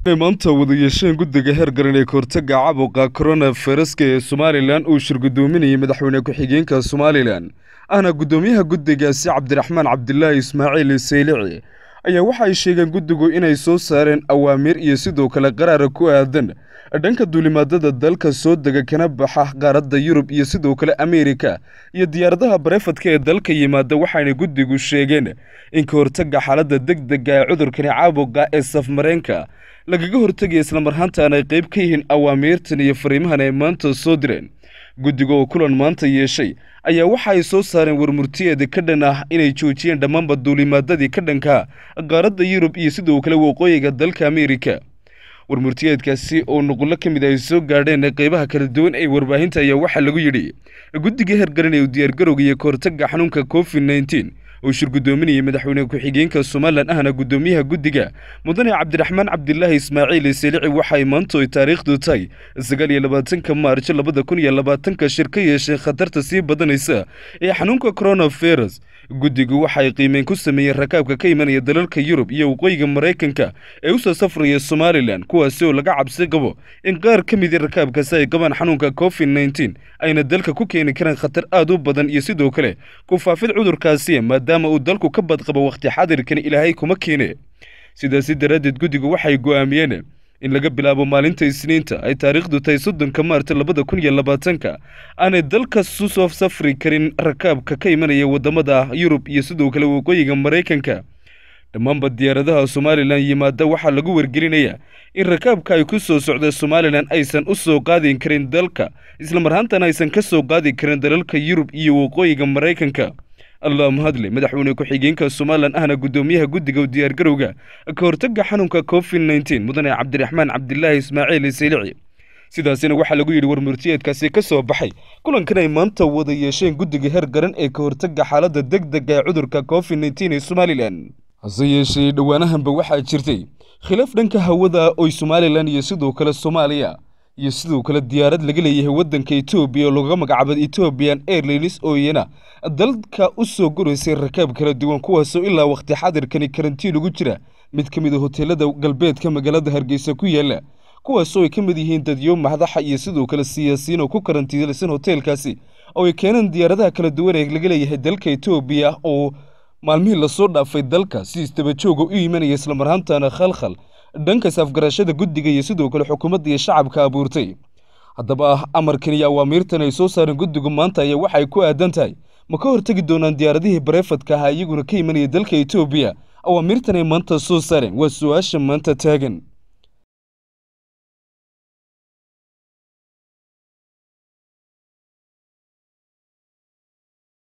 maanta wada yeesheen guddiga heer garan ee kahortaga caabuqa korona fayraska ee somalilan uu shirgudoominayay madaxweyne ku-xigeenka somalilan ahna guddoomiyaha guddigaasi cabdiraxmaan cabdilaahi ismaaciil saylici ayaa waxa ay sheegeen guddigu inay soo saareen awaamiir iyo sidoo kale qaraara ku aadan dhanka duulimaadada dalka soo dega kana baxa qaaradda yurub iyo sidoo kale ameerika iyo diyaaradaha barefadka ee dalka yimaada waxaana guddigu sheegeen in ka hortaga xaaladda deg dega ee cudurkani caabuqa ee safmareenka lagaga hortegaya islamarhaantaana ay qayb ka yihiin awaamiirtan iyo fariimahan ay maanta soo direen guddiga oo kulan maanta yeeshay ayaa waxa ay soo saareen warmurtiyeeda ka dhan ah inay joojiyeen dhammaanba duulimaadadii ka dhanka qaaradda yurub iyo sidoo kale waqooyiga dalka ameerika warmurtiyeedkaasi oo nuqullo ka mid ay soo gaadheen qeybaha kala duwan ee warbaahinta ayaa waxaa lagu yidhi guddiga heergaranaya u diyaargarowga iyo kahortaga xanuunka covid nneteen oo shir guddoominayay madaxweyne ku-xigeenka somalilan ahna guddoomiyaha guddiga mudane cabdiraxmaan cabdilaahi ismaaciil selici waxay maanto ay taariikhdu tahay sagaal iyo labaatanka maarjo labada kun iyo labaatanka shir ka yeesheen khatarta sii badanaysa ee xanuunka coronavirus guddigu waxay qiimeyn ku sameeyeen rakaabka ka imanaya dalalka yurub iyo waqooyiga maraykanka ee usoo safraya somalilan kuwaasi oo laga cabsi qabo in qaar ka midi rakaabkaasi ay qabaan xanuunka covid nneteen ayna dalka ku keeni karaan khatar aad u badan iyo sidoo kale ku faafid cudurkaasi maadaama uu dalku ka badqabo wakhti xadirkan ilaahay kuma keene sidaasi daraaddeed guddigu waxay go'aamiyeen in laga bilaabo maalinta isniinta ay taariikhdu tahay soddonka maarta labada kun iyo labaatanka aanay dalkas u soo safri karin rakaabka ka imanaya waddamada yurub iyo sidoo kale waqooyiga maraykanka dhammaanba diyaaradaha somalilan yimaada waxaa lagu wargelinayaa in rakaabka ay ku soo socda somalilan aysan u soo qaadi karin dalka islamarhaantana aysan ka soo qaadi karin dalalka yurub iyo waqooyiga maraykanka allah mahadle madaxweyne ku-xigeenka somalilan ahna guddoomiyaha guddiga u diyaargarowga ka hortaga xanuunka covid nneteen mudane cabdiraxmaan cabdilaahi ismaaciil saylici sidaasina waxaa lagu yidhi warmurtiyeedkaasi ka soo baxay kulankan ay maanta wada yeesheen guddiga heer garan ee ka hortaga xaaladda deg dega ee cudurka covid nneteen ee somalilan hase yeeshee dhowaanahanba waxaa jirtay khilaaf dhanka hawada oy somalilan iyo sidoo kale soomaaliya iyo sidoo kale diyaarad laga leeyahay waddanka etoobiya oo looga magacaabo ethoobiyan airlines oo iyana dalka u soo goraysay rakaab kala duwan kuwaasoo ilaa wakhti xadirkani karantiin ugu jira mid ka mid a hoteelada galbeedka magaalada hargeysa ku yaala kuwaasoo ay ka mid yihiin dadyo madaxa iyo sidoo kale siyaasiyiin oo ku karantiilaysan hoteelkaasi oo ay keeneen diyaaradaha kala duwan ee laga leeyahay dalka etoobiya oo maalmihii lasoo dhaafay dalka si istabajooga u imanaya islamarhaantana khalkhal dhankaas afgarashada guddiga iyo sidoo kale xukuumadda iyo shacabka abuurtay haddaba amarkan iyo awaamiirtan ay soo saareen guddigu maanta ayaa waxay ku aadan tahay ma ka hortegi doonaan diyaaradihii barefadka ahaa iyaguna ka imanaya dalka etoobiya awaamiirtan ay maanta soo saareen waa su-aasha maanta taagan